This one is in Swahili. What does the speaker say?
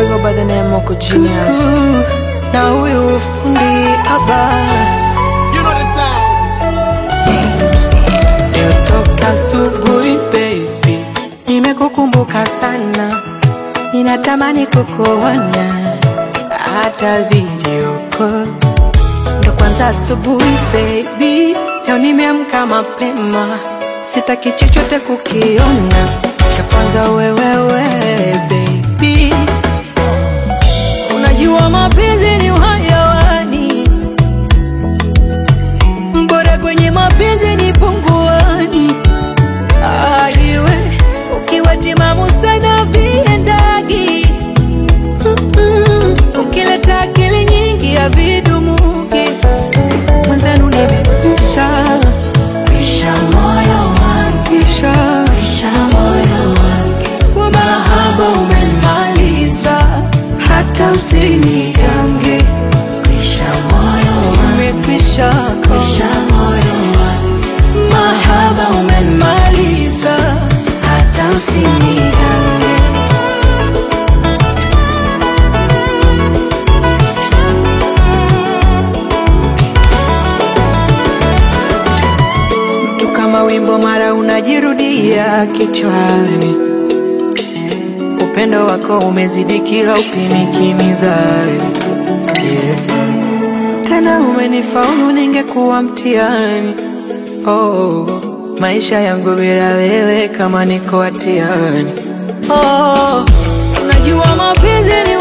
I go by the name Moko Genius. na huyu fundi haba You know the sound. Toka asubuhi baby, nimekukumbuka sana, ninatamani kukuona hata video call. Ndo kwanza asubuhi baby, leo nimeamka mapema, sitaki chochote kukiona, cha kwanza wewewe baby, unajua mapenzi ni uhayawani bora kwenye mapenzi ni punguani. Aiwe ukiwa timamu sana viendagi, Mm-mm. ukileta akili nyingi ya vidumuki mwenzenu nimekwisha kwisha moyo wangu kwisha kwisha moyo wangu kwa mahaba umemaliza hata usinigange kwisha moyo wangu umekwisha kwisha moyo wangu mahaba umemaliza hata usinigange mtu kama wimbo mara unajirudia kichwani upendo wako umezidi kila upimiki mizani yeah. tena umenifaulu ningekuwa mtihani oh, maisha yangu bila wewe kama niko hatiani oh, unajua mapenzi ni